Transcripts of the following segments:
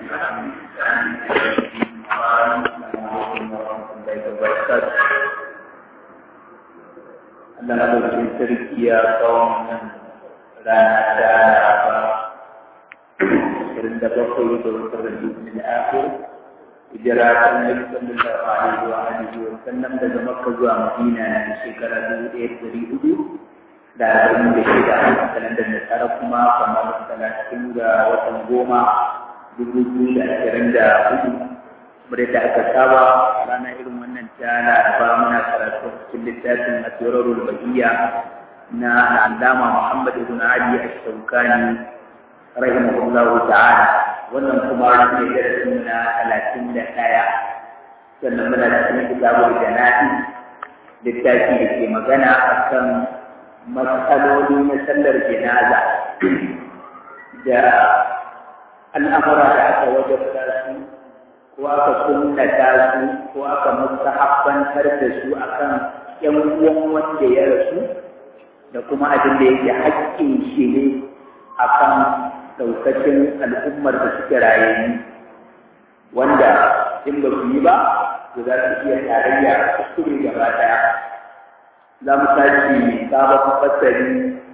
Allah madaukakin sarki ya kawo nan rana ta Laraba ashirin da bakwai ga watan Rabiul Akhir hijira ta Annabi sallallahu alaihi wa alihi wa sallam daga Makka zuwa Madina na shekara dubu ɗaya da ɗari hudu da arba'in da shida a kalandar Nasara kuma kamar talatin ga watan goma dubu biyu da ashirin da hudu kamar yadda aka saba a ranar irin wannan ta laraba muna karatu cikin littafin asirarul bahiyya na al'allama muhammad ibn ali ash-shawkani rahimahullahu ta'ala wannan kuma ne darasin na talatin da ɗaya sannan muna cikin kitabul jana'i littafi da ke magana akan matsaloli na sallar janaza da al'amura da aka wajabta su ko aka sunnata su ko aka mustahabbantar da su akan yan uwan wanda ya rasu da kuma abin da yake haƙƙin shi ne akan daukacin al'ummar da suke rayayyu wanda in ba su yi ba to za su iya tarayya kuskure gaba ɗaya za mu tashi sabon fasari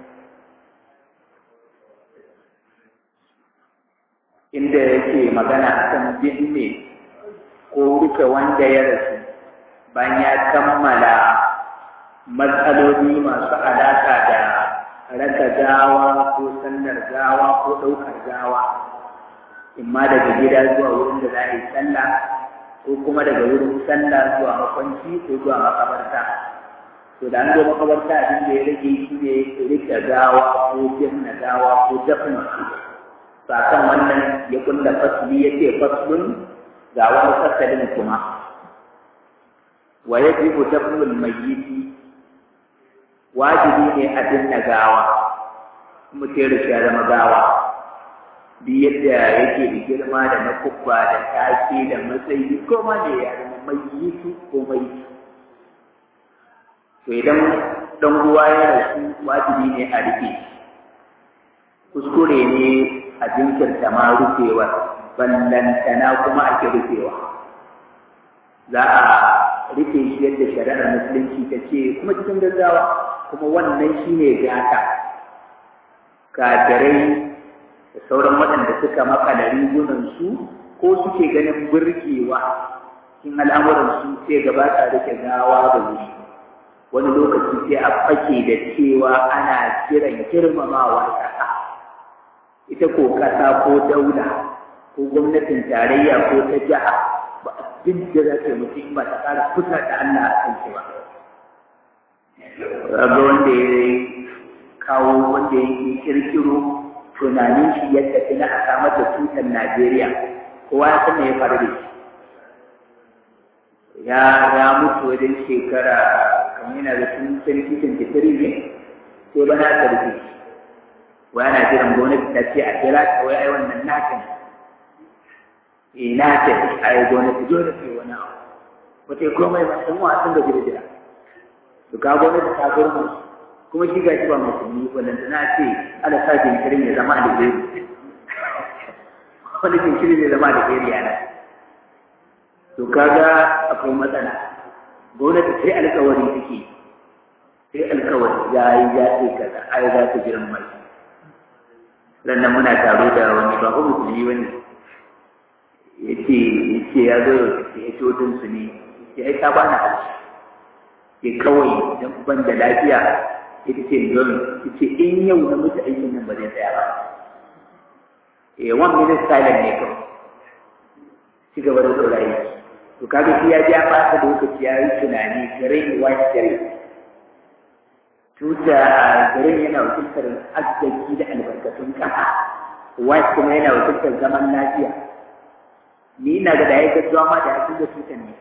inda yake magana akan binne ko rufe wanda ya rasu bayan ya kammala matsaloli masu alaƙa da raka gawa ko sallar gawa ko ɗaukar gawa imma daga gida zuwa wurin da za a yi sallah ko kuma daga wurin sallah zuwa makwanci ko zuwa makabarta to da an zo makabarta abin da ya rage shi ne rike gawa ko binne gawa ko dafin su sakan wannan ya kulla fasli ya ce faslun ga wani fasalin kuma wa yajibu dafnul mayyiti wajibi ne a binne gawa mutum ya zama gawa duk yadda yake da girma da na kubba da take da matsayi ko ma ne ya zama mayyitu ko mayyiti to idan dan ruwa ya rasu wajibi ne a rufe kuskure ne a jinkirta ma rufewar ballantana kuma ake rufewa za a rufe shi yadda shari'ar musulunci ta ce kuma cikin gaggawa kuma wannan shi ne gata kadarai da sauran waɗanda suka makala rigunansu ko suke ganin burgewa cikin al'amuransu sai gaba ta rike gawa da wuri wani lokaci sai a fake da cewa ana kiran girmamawa ƙasa ita ko ƙasa ko daula ko gwamnatin tarayya ko ta jiha ba abin da za ta yi mutum ba ta ƙara kusa da Allah a kan ba. Raga wanda ya kawo wanda ya yi kirkiro tunanin shi ya tafi na a samar da tutar Najeriya kowa ya san me ya faru da shi. Ya ya mutu wajen shekara kamar yana da tun sarki tantafiri ne sai bana ta rufe shi. Wai ana jiran gwamnati ta ce a kira ta wai ai wannan nakan ina ce a yi gwamnati dole ce wani abu ba ta yi komai ba sun wasan da jira jira to ka gwamnati ta gurma kuma shi gashi ba musulmi wadanda na ce ala sa jinkirin ya zama alheri wani jinkirin ya zama alheri yana to kaga akwai matsala gwamnati sai alkawari take sai alkawari ya yi ya ce kaza ai za ta jiran mai sannan muna taro da wani ba ko musulmi wani yace yace ya zo ya ce hotun su ne ya ai ta bana ke kawai dan ban da lafiya ita ce don yace in yau na mutu aikin nan ba zai tsaya ba eh one minute silent ne kawai ci gaba da tsorayi to kaga shi ya ja ba ta lokaci ya yi tunani garin white gare tuta garin yana wakiltar arziki da albarkatun kasa white kuma yana wakiltar zaman lafiya ni ina ga da ya gaggawa ma da ya da tutan ne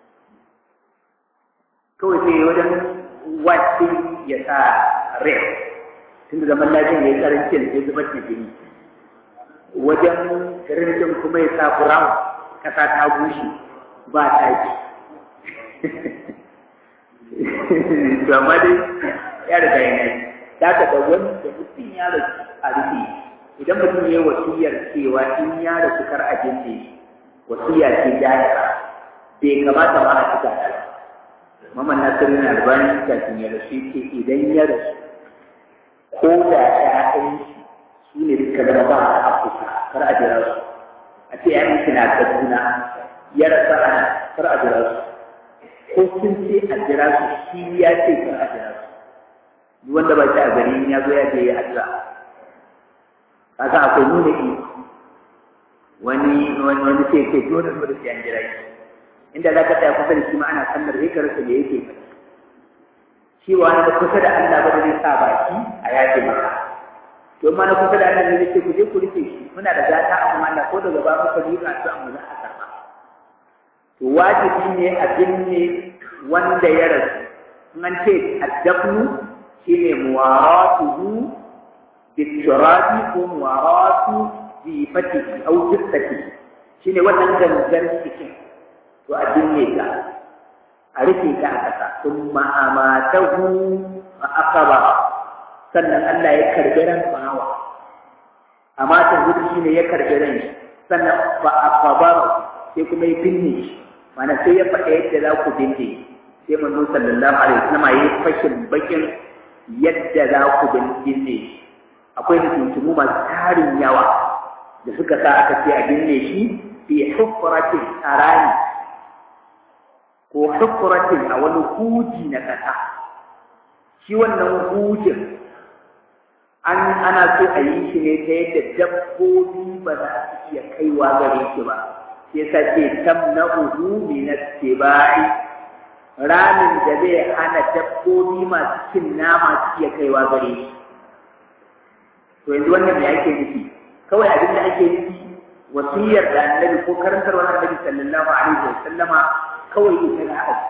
kawai sai wajen wasin ya sa red tunda zaman lafiya ya karanci da sai zubar da jini wajen rinjin kuma ya sa brown kasa ta bushe ba taki to amma dai ya riga yana yi da ka da wani da mutum ya rasu a rufe idan mutum ya yi wasiyar cewa in ya rasu kar a jinne wasiya ce jahira bai kamata ma a cika ta ba Muhammad Nasiru na albani kafin ya rasu ce idan ya rasu ko da ƴaƴan shi su ne suka zama ba a Afirka kar a jira su a ce ƴaƴan shi na Kaduna ya rasa ana kar a jira su ko sun ce a jira su shi ya ce kar a jira su duk wanda ba shi a gari ya zo ya je ya addu'a kaga akwai nuna iko wani wani wani sai ce dole dole sai an jira shi inda za ka tsaya kusa da shi ma ana sallar sai ka rasa me yake faɗi shi wa na kusa da Allah ba da zai sa baki a yaƙi maka to ma na kusa da Allah ne ce ku je ku rike shi muna da gata a kuma Allah ko daga ba muka yi ga su amma za a karɓa to wajibi ne a binne wanda ya rasu in an ce addafnu shine muwaratuhu biturabi ko muwaratu bi fatihi au jissati shine wannan gangan cikin to a binne ka a rufe ka a ƙasa sun ma'amatahu a akaba sannan Allah ya karbi ran bawa amma ta gudu shi ne ya karbi ran shi sannan ba a kabara sai kuma ya binne shi mana sai ya faɗa yadda za ku binne sai manzo sallallahu alaihi wasallam ya yi fashin bakin yadda za ku binne shi akwai mutuntumu masu tarin yawa da suka sa aka ce a binne shi fi hufratin arani ko hukuratin a wani huji na ƙasa shi wannan hujin an ana so a yi shi ne ta yadda dabbobi ba za su iya kaiwa gare shi ba sai sa ce tam na uhu min tibai ramin da zai hana dabbobi masu cin nama su iya kaiwa gare shi to yanzu wannan me ake nufi kawai abin da ake nufi wasiyar da annabi ko karantarwar annabi sallallahu alaihi wa sallama kawai ita na aji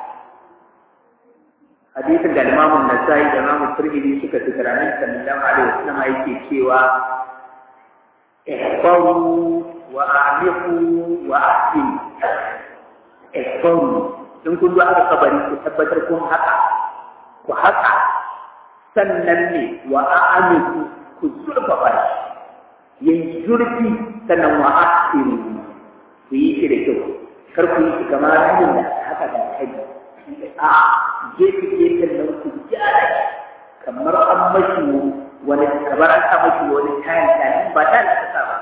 hadisin da imamun nasai da imamun turmidi suka fi karamin sallallahu alaihi wasallam yake cewa ihfaru wa amiqu wa ahsin ihfaru in kun zo aka kabari ku tabbatar kun haka ku haka sannan ne wa amiqu ku zurfafa shi yin zurfi sannan wa ahsin ku yi shi da kyau kar ku yi kamar ramin da haka da kai a gefe gefen nan ku gyara kamar an mashi wani kamar an sa mashi wani kayan kayan ba ta da kasa ba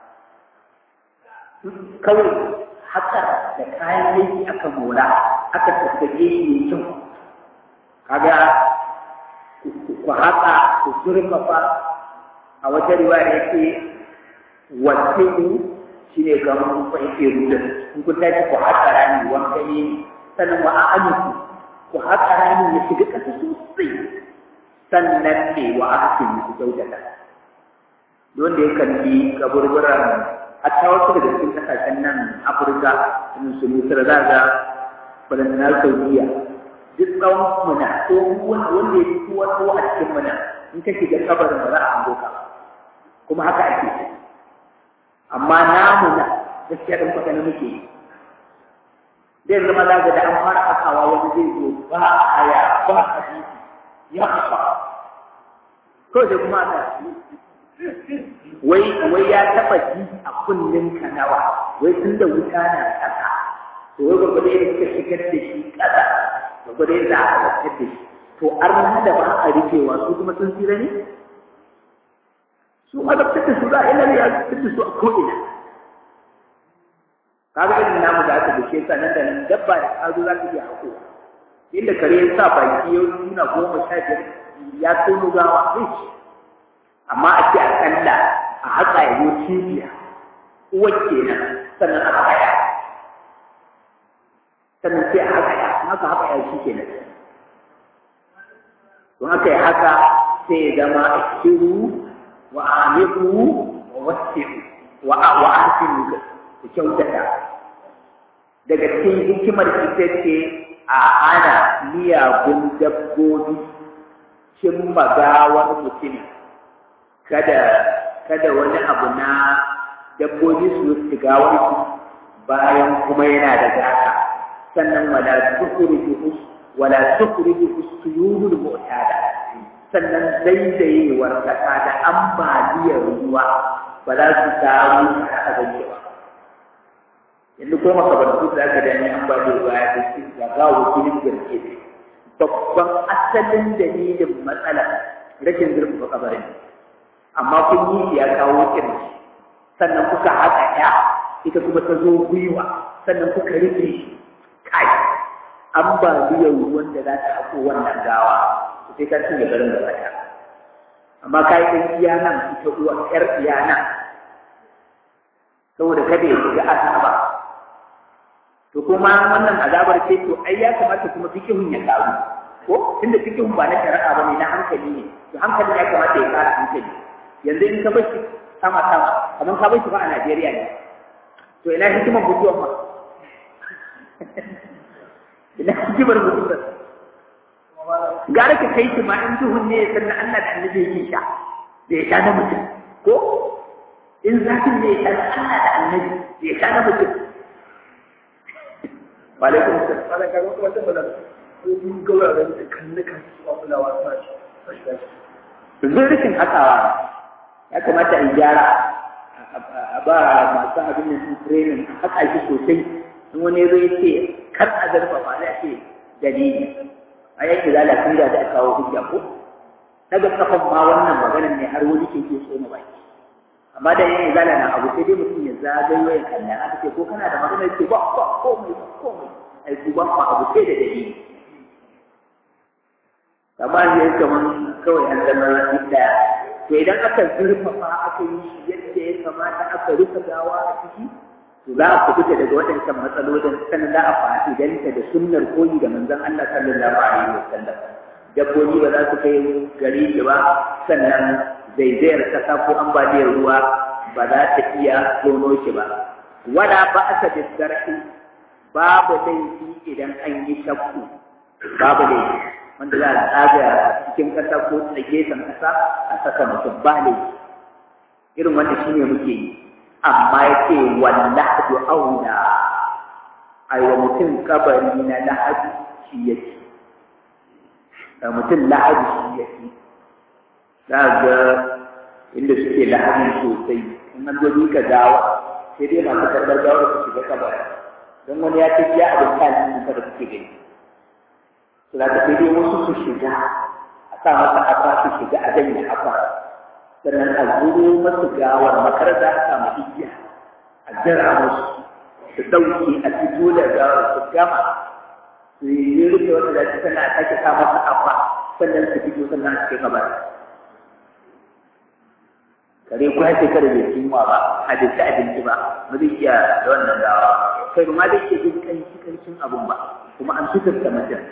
kawai haka da kayan aiki aka mora aka tattake shi mai kyau kaga ku haka ku zurfafa a wata riwaya yake wasi'u shi ne kamar kun fahimce ruda in kun tashi ku haƙa rami wanka ne sannan wa a'amiku ku haƙa rami ya shiga ƙasa sosai sannan ne wa ahsin ku kyautata wanda ya kalli kaburburan hatta wasu daga cikin ƙasashen nan afirka irin su misir za ga balantana saudiya duk tsawon muna ko wanda ya fi kowa tsawo a cikin muna in ka shiga kabarin ba za a hango ka kuma haka ake ciki amma namu na gaskiya ɗin kwata na muke yi zai zama za da an fara akawa wani zai zo ba aya ba hadisi ya kafa ko da kuma ta wai wai ya taba ji a kunnin kanawa wai tun da wuta na kasa to wai gwagwado yadda suka shigar da shi kasa gwagwado yadda aka zartar da shi to arna da ba a rikewa su kuma sun tsira ne su azabtar da su za a ina ya azabtar da su a ko'ina kaga irin namu da aka dace sa nan da nan dabba da kazo za ka iya hakowa inda kare ya sa baki ya nuna goma sha biyar ya tono gawa zai ci amma a ce akalla a haka ya zo cibiya uwar kenan sannan a haka ya sannan sai a haka ya haka haka ya shi kenan don haka ya haka sai ya zama a kiru wa amiku wa wasi'u wa wa ahsinu ku kyautata daga cikin hikimar ita ce a ana miyagun dabbobi cin magawar mutum kada kada wani abu na dabbobi su sigawar su bayan kuma yana da gata sannan wala tukhriju wala tukhriju suyulul mu'tada sannan daidayewar kasa da ambaliyar ruwa ba za su samu a zance ba yanzu ko makabartu da aka dani an ba da baya da su ga gawo filin garke babban asalin dalilin matsala rashin zurfafa kabarin amma kun yi ya kawo kirki sannan kuka haɗa ya ita kuma ta zo gwiwa sannan kuka rufe shi kai an ba biyan ruwan da za ta hako wannan gawa sai ka cinye garin da bata amma ka yi ɗan iya nan ita uwa ƴar iya nan saboda kada ya shiga azaba to kuma wannan azabar ce to ai ya kamata kuma fikihun ya karu ko tunda fikihun ba na shari'a ba ne na hankali ne to hankalin ya kamata ya kara hankali yanzu in ka bar shi sama sama kamar ka bar shi ba a Najeriya ne to ina hikimar mutuwar ma ina hikimar mutuwar gara ka kai shi ma in duhun ne sannan Allah da annabi yake sha da ya sha na mutum ko in zafin ne ya sha Allah da annabi da ya sha na mutum wa alaikum assalam ana kaga wata bala mun ga wuraren da kannukan su a kulawa suna shi zai rikin hakawa ya kamata in gyara a ba masu abin da su training a haka shi sosai in wani zai ce kar a zarfafa zai ce dalili a yanki lalacin da ta kawo hujja ko daga kafan ma wannan maganar ne har wani ke ke so baki amma da yin zala na abu sai dai mutum ya zagayo ya kalla aka ce ko kana da maganar ce ba ba komai ba komai ai ku ba abu sai da dalili amma ne kaman kawai an zama daya to idan aka zurfafa aka yi shi yadda ya kamata aka rufe gawa a ciki to za a kubuta daga waɗancan matsalolin sannan za a fa'idanta da sunnar koyi da manzon Allah sallallahu alaihi wasallam dabbobi ba za su kai gari da ba sannan zaizayar kasa ko ambaliyar ruwa ba za ta iya tono shi ba wala ba aka disgarhi babu laifi idan an yi shakku babu laifi wanda za a tsaga cikin ƙasa ko tsagefen ƙasa a saka mutum ba laifi irin wanda shi ne muke yi amma ya ce wallahadu auna a wa mutum kabari na lahadi shi ya ce da mutum lahadi shi ya ce za ga inda suke lahadi sosai in an zo ka gawa sai dai masu karɓar gawar su shiga kabari don wani ya ce ya abin kalin da suke gani za ka sai dai wasu su shiga a sa masa afa su shiga a janye afa sannan a zuro masu gawar makar za a samu igiya a jira musu su ɗauki a fito da gawar su gama su yi rufe wanda za su tana sake sa masa afa sannan su fito sannan su kai gabar kare ko ya shekara bai cinwa ba a dace abinci ba ba zai iya da wannan gawa kai ba ma zai iya jin kanshi kanshin abun ba kuma an fitar da mutum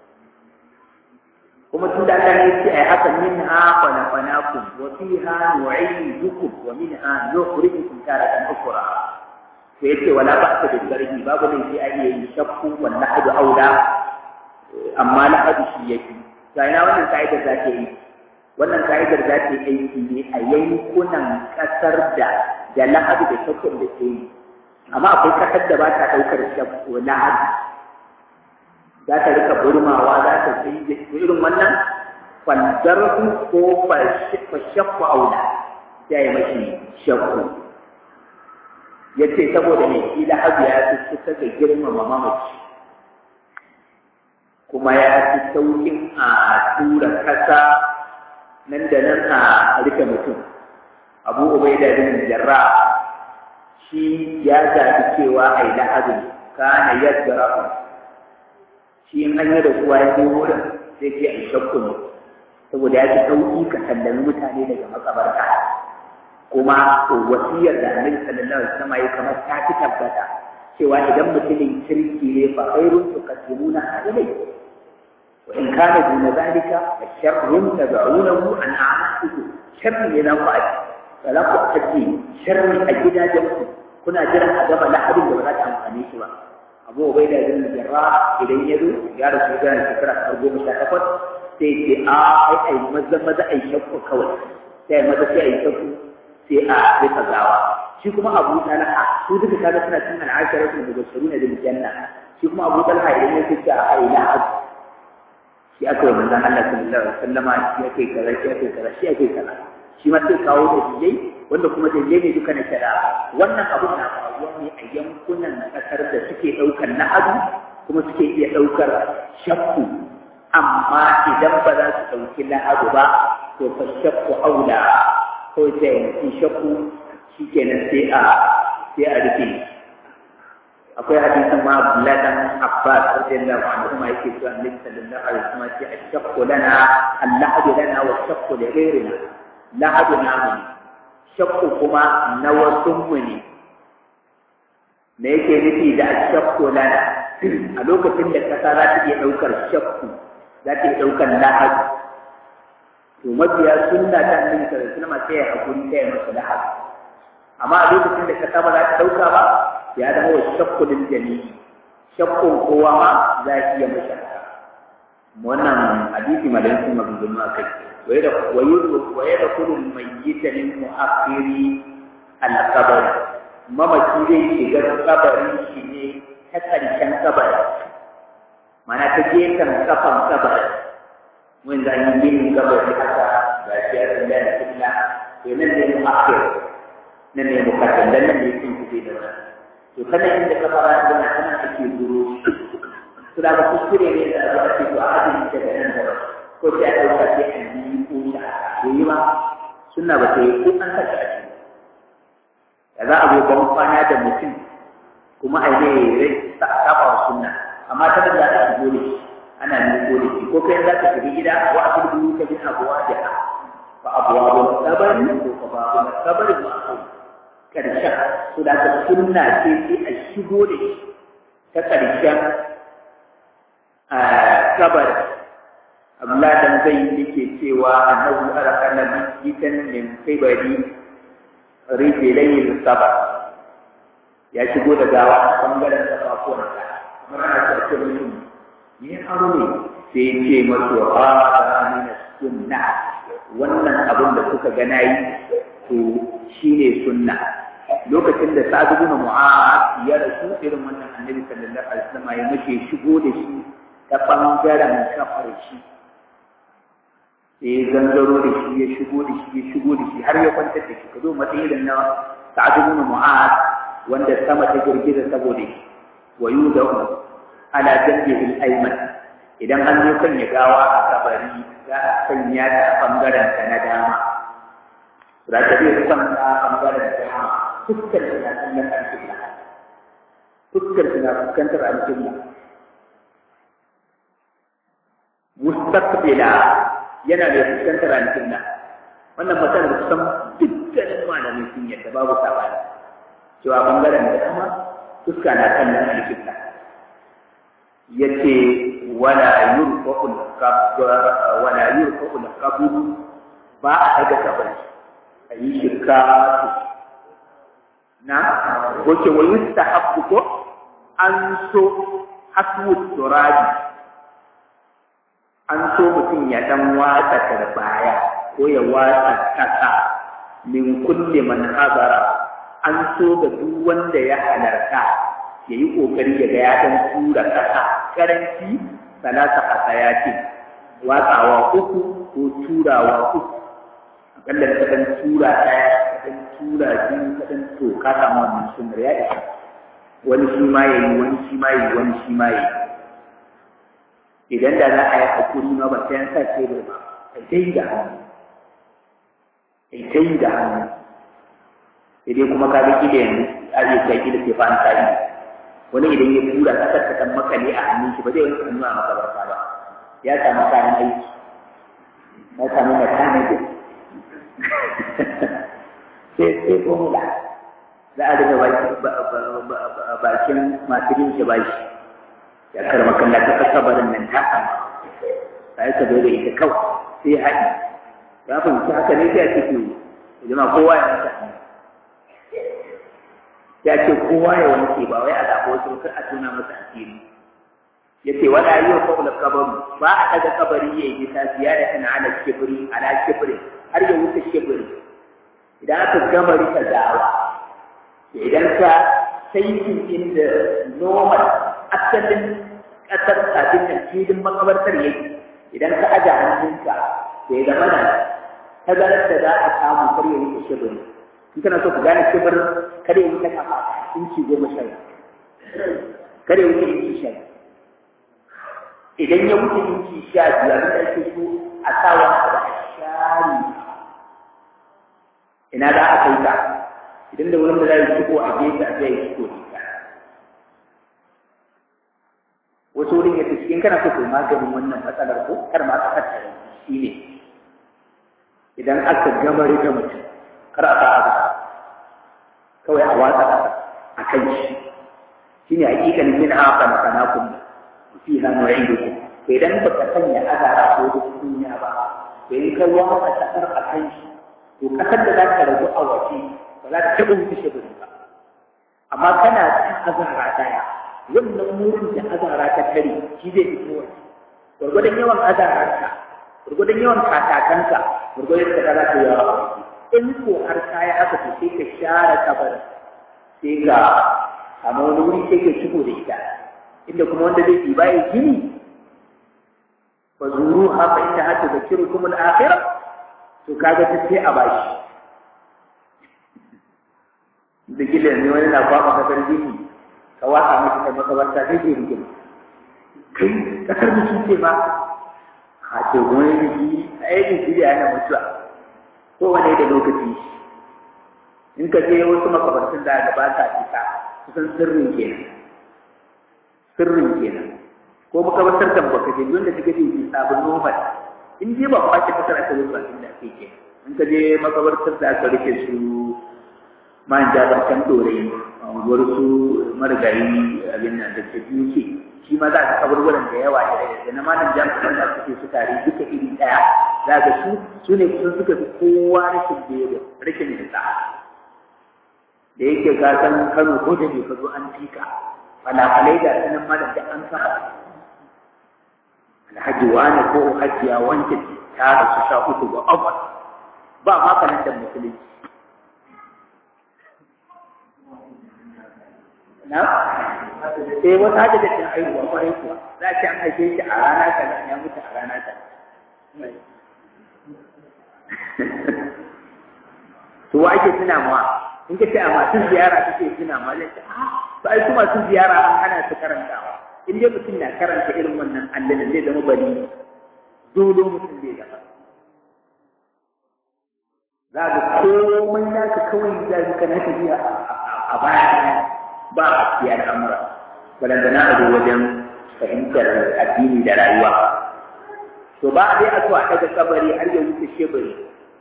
kuma tun da Allah ya ce ai haka min ha khalaqnakum wa fiha nu'idukum wa minha nukhrijukum taratan ukhra to yace wala ba ta da garbi babu ne sai ai yi shakku wal lahadu aula amma lahadu shi yake to ina wannan kaidar za ta yi wannan kaidar za ta yi aiki ne a yankunan kasar da da lahadu da shakkun da ke yi amma akwai kasar da ba ta daukar shakku lahadu za ta rika burmawa za ta sai da irin wannan faldarsu ko fashakku aula ya yi mashi shakku ya ce saboda mai kila abu ya fi kusa da girmama mamaci kuma ya fi saukin a tura kasa nan da nan a rike mutum abu ubaida bin jarra shi ya zaɓi cewa a yi la'azin kana yadda shi in an yi da kuwa ya zo wurin sai ce a shakku ne saboda ya fi sauƙi ka sallami mutane daga makabarta kuma wasiyar da annabi sallallahu alaihi wasallam ya kamar ta fi tabbata cewa idan mutumin kirki ne fa khairun tuqaddimuna alai wa in kana duna zalika fa sharrun tad'unahu an a'malikum sharri ne na fa'i wala ku taji sharri a gidajen ku kuna jiran a gaba lahadin da ba za ta amfane shi ba abu bai da zai jarra idan ya zo ya rasu da shekara ta goma sha takwas sai ce a ai ai maza maza ai shakku kawai sai maza sai ai shakku sai a rika gawa shi kuma abu talha su duka kaga suna cin al'ashara su daga shiruna da janna shi kuma abu talha idan ya ce a ai lahad shi aka yi manzon Allah sallallahu alaihi wasallama shi ake kaza shi ake kaza shi ake kaza shi ma sai kawo da dijai wanda kuma dalilai ne duka na shari'a wannan abun na faruwa ne a yankunan ƙasar da suke ɗaukar na'adu kuma suke iya ɗaukar shakku amma idan ba za su ɗauki na'adu ba to fa shakku aula ko sai mutum shakku shi kenan sai a sai a rufe akwai hadisin ma Abdullah dan Abbas radiyallahu anhu kuma yake cewa Annabi sallallahu alaihi wasallam ce ashaqu lana al-lahdu lana wa ashaqu li ghayrina lahadu namu shakku kuma na wasu mu ne me yake nufi da ashaqu lana a lokacin da kasa za ta iya daukar shakku za ta iya daukar lahadu to mabiya sunna ta Annabi sallallahu alaihi wasallam sai ya hakuri sai ya masa lahadu amma a lokacin da kasa ba za ta dauka ba ya zama wa shakku lil jami'i shakkun kowa ma za ki iya mashi wannan hadisi madan sun maganganu a kai waye da waye da kullu mayyita min mu'akhiri al qabr mamaki zai shiga kabarin shi ne ta karshen kabari mana ta gefen kafan kabari mun da yi yin kabari haka ga shi ya tsaya da killa to nan ne mu'akhir nan ne mukaddam nan ne sun fi da wannan to kana inda ka fara da kana ake duro to da ba kuskure ne da za a ce to a hadin da nan da ko sai a dauka sai an yi ko da ko yi ma sunna ba sai ko an saka a ciki da za a zo ban kwana da mutum kuma a yi rai sa saba wa sunna amma ta da za a shigo da shi ana niko da shi ko kai za ka shiga gida wa a turbi ka bin abuwa da fa abuwa ba sabari ko fa ba sabari ba ƙarshen su da ta sunna ce sai a shigo da shi ta ƙarshen kabar Abdullah dan zai yake cewa annabi arakana bitan min kibari rijlayil sabar ya shigo da gawa a bangaren kafafuwan ka kamar ana ce mutum ne aro ne sai ce masu hada min sunna wannan abin da kuka ga nayi to shine sunna lokacin da Sa'ad ibn Mu'adh ya rasu irin wannan Annabi sallallahu alaihi wasallam ya mace shigo da shi ta bangaren kafar shi sai gangaro da shi ya shigo da shi ya shigo da shi har ya kwantar da shi ka zo matsayin na Sa'ad ibn Mu'adh wanda sama ta girgiza saboda shi wa yudahu ala janbihi al-ayman idan an zo kan ya gawa a kabari za a sanya ta a bangaren ta na dama za ta iya son ta bangaren dama fuskar suna kallon alƙibla fuskar suna fuskantar alƙibla mustaqbila yana da fuskantar alƙibla wannan matsalar da kusan dukkanin malamai sun yadda babu sabani cewa bangaren da kuma fuska na kallon alƙibla yace wala yurfa'u al-qabr wala yurfa'u al-qabr ba a daga kabari a yi shirka na wace wa yustahabbu ko an so haswu turabi an so mutum ya dan watsa tarbaya ko ya watsa kasa min kulli man hadara an so ga duk wanda ya halarta ya yi kokari ya ga ya dan tura kasa karanci salasa hasayati watsawa uku ko turawa uku akalla ka dan tura ɗaya ka dan tura biyu ka dan to ka samu wannan sunnar ya isa wani shi ma yayi wani shi ma yayi wani shi ma yayi idan da za a yi hakuri ma ba sai an sa tebur ba ai dai da hannu ai dai da hannu sai dai kuma ka ga kila yanzu a zai kai kila sai fa an sa ido wani idan ya tura kasar ta kan makale a hannun shi ba zai wani hannu a makabarta ba ya samu kayan aiki ya samu mechanic sai sai formula za a daga bakin masu yin shi bashi ya karma kalla ta kasa barin nan ta sama sai ka zo da ita kawai sai haɗi ya fahimci haka ne sai a cikin jama'a kowa ya masa ya ce kowa ya wanke ba wai a zaɓa wasu kar a tuna masa asiri ya ce wala yi wa kawula kabaru ba a ɗaga kabari ya yi ta ziyara tana ala kibiri ala kibiri har ya wuce kibiri idan aka gama rika dawa idan ka saitin inda normal asalin ƙasar abin nan filin makabartar yake idan ka aja hannunka da ya zama nan tazarar da za a samu kar ya wuce kibiri in kana so ka gane kibir kada ya wuce kafa inci goma sha kada ya wuce inci sha idan ya wuce inci sha biyu abin da ake so a sa wani abu a shari ina za a kai ka idan da wurin da za yi ciko a gefe a zai ciko ne wasu wurin ya tafi in kana so kai maganin wannan matsalar ko kar ma ka tattare shi ne idan aka gama rike mutum kar a sa kawai a watsa a kan shi shi ne hakikan min haka na sanakun fi ha nu'idu to idan ba ka sanya azara ko da kunya ba to in ka watsa kasar a kan shi to kasar da za ka rabu a waje ba za ta taɓa wuce shi ba amma kana ta azara daya wannan murin da azara ta kare shi zai fito waje gwargwadon yawan azararka gwargwadon yawan katakanka gwargwadon da za ka yawa a waje in ko har kaya aka to sai ka share kabarin sai ka amma wani wuri sai ka ciko da ita inda kuma wanda zai ɗiba ya gini fa zuru ha fa inda hata zakiru kuma al-akhirah to kaga ta sai a bashi da gila ne wani na kwaba kasar gini ka wasa masa kai makabarta sai ke rigima kai kasar mutum ce ba a ce wani biki a yi biki da yana mutuwa ko wani da lokaci in ka je wasu makabartun da ba ta fita kusan sirrin kenan sirrin kenan ko makabartar kan baka je wanda suka je ki sabon normal in je ba kwace kasar aka rufa inda ake ke in ka je makabartar da aka rike su man jabar kan dore unguwar su marigayi abin nan da ke biyu shi ma za ka kaburburan da yawa da da na malam jami'an da suke su tare duka iri daya za ka su su ne kusan suka fi kowa rashin bebe rashin nisa da yake ka san kano ko da ka zo an fika falafalai da sanin malam da an sa alhaji wani ko hajiya wanke ta rasu sha uku ga abuwa ba ma kanan da musulunci na sai wata hada da cin haihuwa kwarai kuwa za a ce an haife shi a rana ta ya mutu a rana ta to wa ake tuna ma in ka ce a masu ziyara kake tuna ma zai ce a to ai kuma masu ziyara an hana su karantawa in dai mutum na karanta irin wannan allana zai zama bari dole mutum zai zama za ka komai naka kawai za ka kana tafiya a baya ba a siya al'amura balantana a zo wajen fahimtar addini da rayuwa to ba a dai a so a daga kabari har ya wuce shebari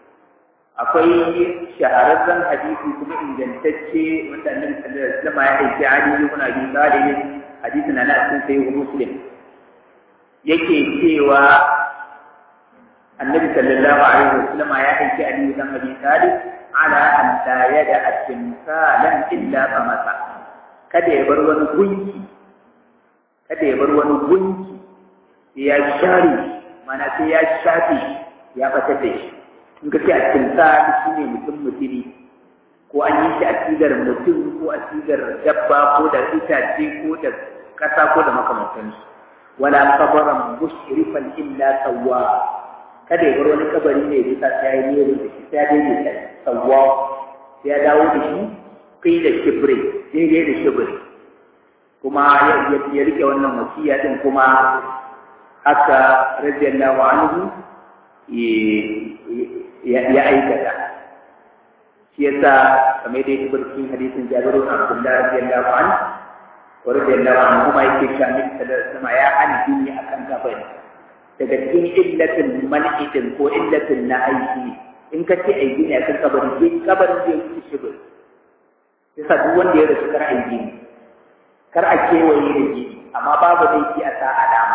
akwai shahararren hadisi kuma ingantacce wanda annabi sallallahu alaihi wasallam ya aiki Ali ibn Abi Talib hadisin na cikin sahih Muslim yake cewa annabi sallallahu alaihi wasallam ya aiki Ali ibn Abi Talib ala an la yada at-timsalan illa famasa kada ya bar wani gunki kada ya bar wani gunki ya share mana sai ya shafe ya fatar da shi in ka ce a cikin sa shi ne mutum mutumi ko an yi shi a sigar mutum ko a sigar dabba ko da itace ko da kasa ko da makamantansu wala kabaran mushrifan illa sawwa kada ya bar wani kabari ne bisa sai ya yi da shi sai ya daidaita sawwa sai ya dawo da shi kai da kibri daidai da shibiri kuma ya rike wannan wasiya din kuma haka radiyallahu anhu ya aikata shi yasa kamar da yake cikin hadisin Jabiru bin Abdullah radiyallahu anhu wa radiyallahu anhu kuma yake cewa Nabi sallallahu alaihi wasallam ya hana dini akan kafiri daga cikin illatin man'idin ko illatin na aiki in ka ce aiki ne akan kabari kabarin zai wuce shibiri yasa duk wanda ya rasu kar a yi gini kar a kewaye da gini amma babu laifi a sa alama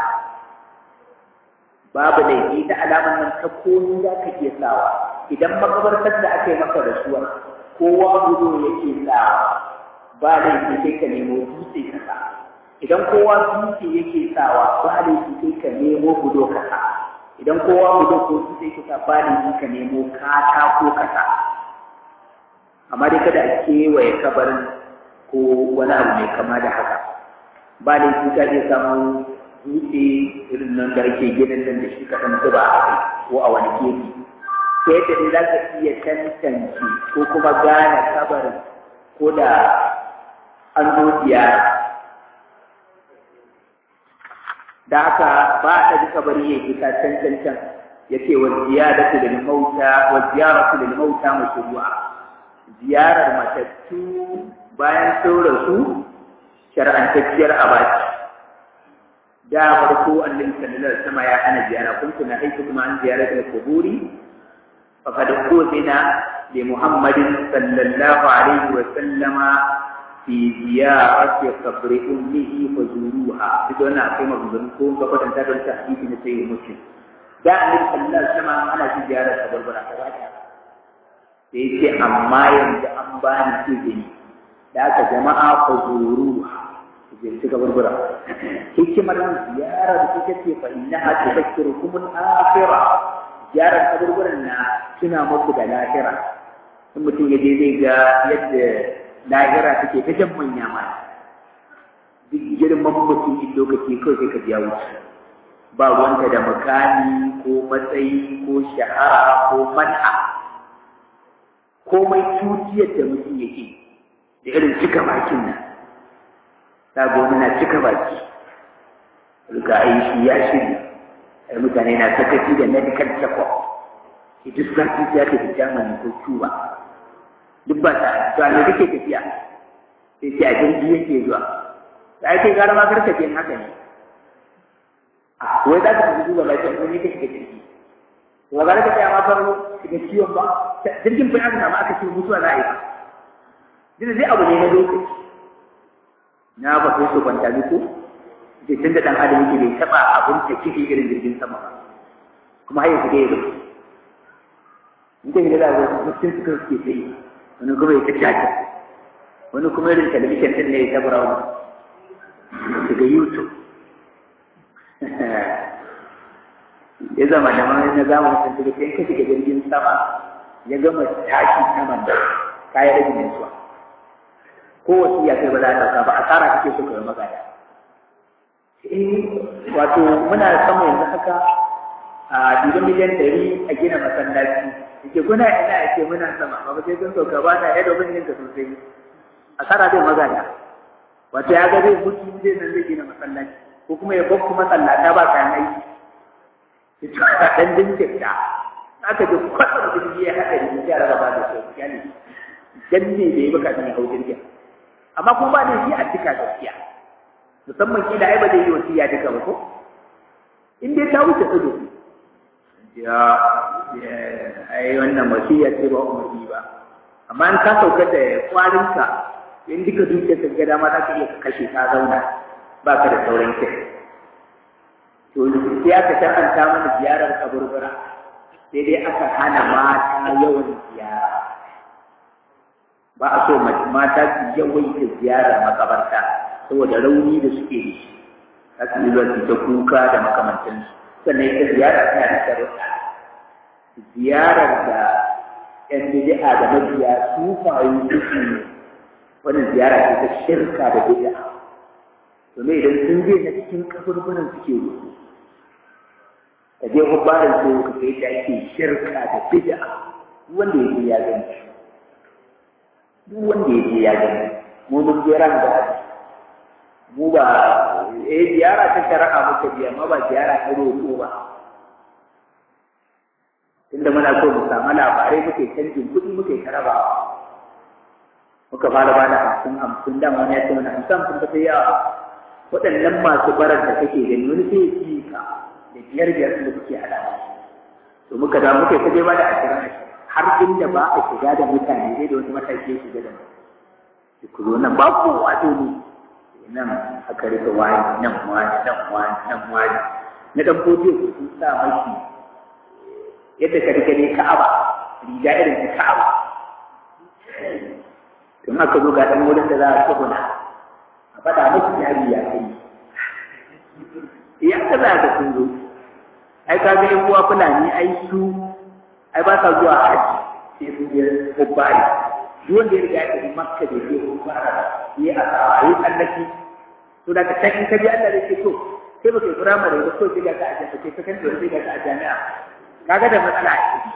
babu laifi ta alaman nan ta komi za ka iya sawa idan makabartar da aka yi maka rasuwa kowa gudu yake sawa ba laifi sai ka nemo dutse ka sa idan kowa dutse yake sawa ba laifi sai ka nemo gudo ka sa idan kowa gudo ko dutse ka sa ba laifi ka nemo katako ka sa amma dai kada a kewaye kabarin ko wani abu mai kama da haka ba da shi ka iya samu dutse irin nan da ake ginin nan da shi kaɗan zuba a kai ko a wani kefi ta yadda dai za ka iya tantance ko kuma gane kabarin ko da an zo ziyara da haka ba a ɗaji kabari ya fi ka cancancan ya ce wa ziyaratu lil mauta wa ziyaratu lil mauta mashru'a ziyarar matattu bayan sun rasu shar'antacciyar abaci da farko annabi sallallahu alaihi wasallam ya hana ziyara kuntu na aiki kuma an ziyarata al-quburi faqad qudina li muhammadin sallallahu alaihi wasallama fi ziyarati qabri ummihi fazuruha duk wannan akwai maganganu ko ga kwatanta don ta hadisi na sai muslim da annabi sallallahu alaihi wasallam ana shi ziyarar kabarbara ta bata sai ce amma yanzu an bani izini da aka jama'a fazuruha ziyarci kabarbara hikimar ziyarar ita ce fa innaha tudhakkirukum al-akhirah ziyarar kabarbaran na tuna muku da lahira in mutum ya je zai ga yadda lahira take ta jan manya ma duk girman mutum in lokaci kawai sai ka biya wuce ba wanda da makami ko matsayi ko shahara ko man'a komai tutiyar da mutum yake da irin cika bakin nan ta wani na cika baki riga a yi shi ya shirya ai mutane na sakaci da medical check-up shi duk sati ya tafi germany ko cuba duk ba ta to a ne kake tafiya sai sai a jirgi yake zuwa da ake gara ma karka ce haka ne a wai za ka tafi duba lafiya ko ne kake jirgi to ga ka tsaya ma farko shiga ciwon ba jirgin fa aka samu aka ce mutuwa za a yi ba duk zai abu ne na lokaci na ba sai su kwanta ko da tun da dan adam yake bai taba abin da kike irin jirgin sama ba kuma har yanzu dai ya rufe in ka gida da mutum suka suke sai wani kuma ya tattaka wani kuma irin talabishin din ne ya tabura wani daga youtube ya zama da mani na zamanin sun tuka in ka shiga jirgin sama ya gama tashi saman da kayan rage mintuwa ko wasu ya kai ba za a ɗauka ba asara kake so ka yi magana eh wato muna sama yanzu haka a dubu miliyan ɗari a gina masallaci yake kuna ina ake muna sama ba sai sun sauka ba na yadda bin ka sosai asara zai magana wato ya ga zai mutu zai nan zai gina masallaci ko kuma ya bakku masallata ba kayan aiki ya ci a ɗan jinkirta aka ji kwatsar jirgi ya haɗa da ya raba da su ya ne dan ne da ya baka ya hau jirgin amma kuma ba da shi a cika gaskiya musamman kila ai ba zai yi wasiya duka ba ko in dai ta wuce tudu ya ai wannan wasiya ce ba umarni ba amma in ka sauka da kwarinka in duka dukiyar ka gada ma za ka iya kashe ka zauna ba ka da sauran kai to sai aka tantanta mana ziyarar kaburbura sai dai aka hana mata yawan ziyara ba a so mata su yawaita ziyarar makabarta saboda rauni da suke da shi za su yi zuwa ta kuka da makamantansu sannan ita ziyara tana da sharuɗa ziyarar da ‘yan bid'a da mabiya su faru suke wannan ziyara ce ta shirka da bid'a domin idan sun je na cikin kaburbunan suke rufu ka je hubbarin su ka kai da ake shirka da bid'a wanda ya je ya gani duk wanda ya je ya gani mu mun je ran da mu ba eh ziyara ta shari'a muka biya amma ba ziyara ta roƙo ba tunda muna so mu samu labarai muke canjin kuɗi muke karaba muka fara ba da hamsin hamsin da wani ya ce mana hamsin hamsin ba sai yawa waɗannan masu barar da kake gani wani sai ya ci ka da biyar biyar da kuke haɗa to muka da muka kaje ba da ashirin ashirin har inda ba a shiga da mutane sai da wasu mataki ya shiga da mu ku zo nan ba ku wato ne nan aka rika wani nan wani nan wani nan wani na dan fodiyo su sun sa maki yadda ka rika ne ka'aba riga irin ta ka'aba tun aka zo ga dan wurin da za a tsuguna a faɗa maki yari ya kai ya ka za ka sun zo ai ka ga yan uwa fulani ai su ai ba sa zuwa haji sai su je hubbari duk wanda ya riga ya tafi makka da ke hubbara yi a tsawaye tsallaki to da ka can in ka ji Allah da ke so sai baka yi firamare ba kawai sai ga ka a jami'a sai ka kan sai ga ka a jami'a kaga da matsala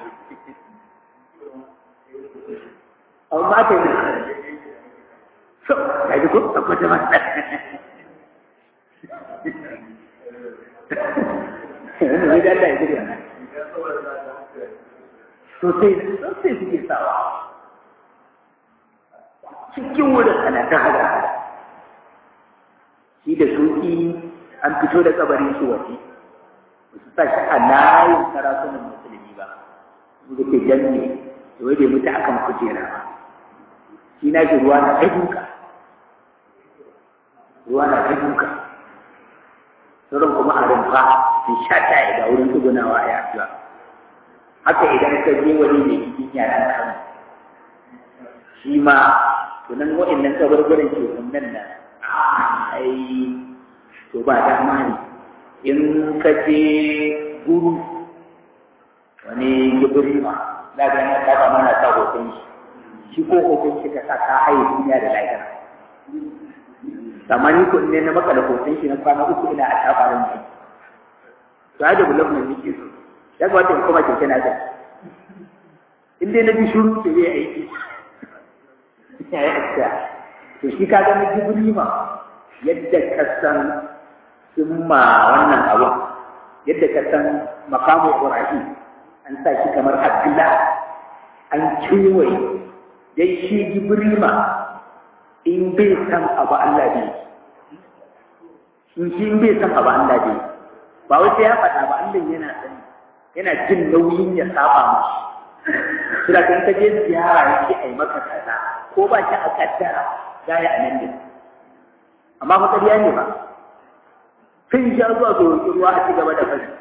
amma ta yi so ka ji ko akwai ta matsala wani da Allah ya gida sosai sosai suke sawa cikin wurin ana ta hada shi da suki an fito da kabarin shi waje ba su sa shi a layin sarakunan musulmi ba su da ke janne da wai bai mutu akan kujera ba shi na ji ruwa na kai duka ruwa na kai duka sauran kuma a rumfa sun sha ta ga wurin tsugunawa a yaduwa haka idan ka je wani ne cikin yaran kan shi ma tunan wa'annan kabarbaran ke nan nan ai to ba dama ne in ka je guru wani gibiri ma za ga yana ta kama na sa hoton shi shi ko hoton shi ka sa ka haye duniya da lahira amma ni ko ne na maka da hoton shi na kwana uku ina a tafarin mai to ya da development nake so ya ga wata kuma keke na da in dai na bi shuru ke zai aiki ya yi aska to shi ka ga na gibiri ma yadda ka san sun ma wannan abu yadda ka san makamu ibrahim an sa shi kamar abdullah an kewaye dai shi gibrima in bai san abu Allah bai in shi in bai san abu Allah bai ba wai sai ya faɗa ba Allah yana sani yana jin nauyin ya saba mashi shi da kan ka je ziyara yake ai maka kaza ko ba shi a kaddara gaya a nan din amma fa ƙarya ne ba sun sha zuwa ga roƙi ruwa a ci gaba da fari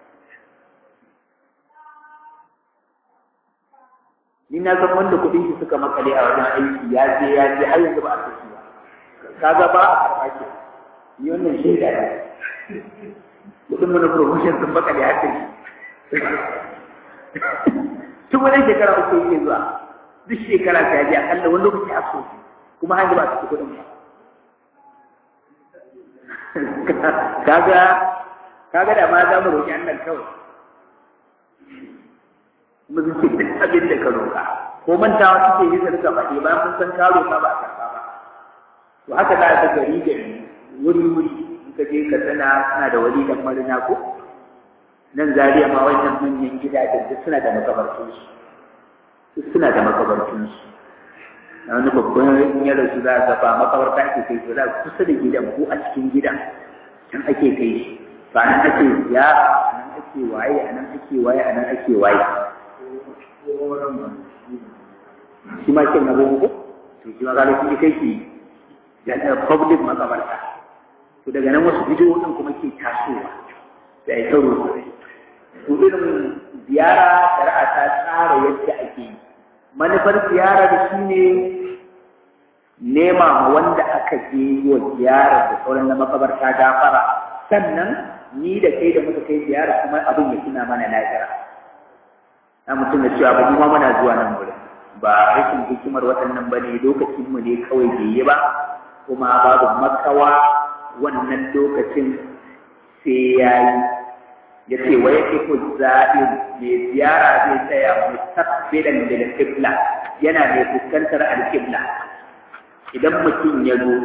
ni na san wanda kuɗin shi suka makale a wajen aiki ya je ya je har yanzu ba a saki ba kaga ba a karɓa ke ni wannan shaida ne kuɗin mana promotion sun makale har da tun wani shekara uku yake zuwa duk shekara ta je akalla wani lokaci a so kuma har yanzu ba a saki kuɗin ba kaga kaga da ma za mu roƙi Allah kawai kuma sun ce duk abin da ka roƙa ko mantawa suke yi sarka faɗi bayan mun san ka roƙa ba a karɓa ba to haka za ka gari gari wuri wuri in ka je ka tana suna da wali dan marina ko nan zariya ma wannan manyan gidajen duk suna da makabartunsu duk suna da makabartunsu na wani babban ya rasu za a ba makabarta ake kai su za kusa da gidan ko a cikin gidan can ake kai shi ba nan ake ziyara a nan ake waye a nan ake waye a nan ake waye shi ma kin na gogo to shi ma ga shi kai shi da public makabarta to daga nan wasu bidiyo din kuma ke tasowa da ai sauro to irin ziyara shari'a ta tsara yadda ake yi manufar ziyarar shi ne nema ma wanda aka je wa ziyara da sauran na makabarta gafara sannan ni da kai da muka kai ziyara kuma abin ya tuna mana lahira na mutum da cewa ba ma muna zuwa nan wurin ba rashin hikimar waɗannan ba ne lokacin mu ne kawai bai yi ba kuma babu makawa wannan lokacin sai ya yi ya ce wa yake ko zaɓin mai ziyara zai tsaya mustaqbilan lil qibla yana mai fuskantar al-qibla idan mutum ya zo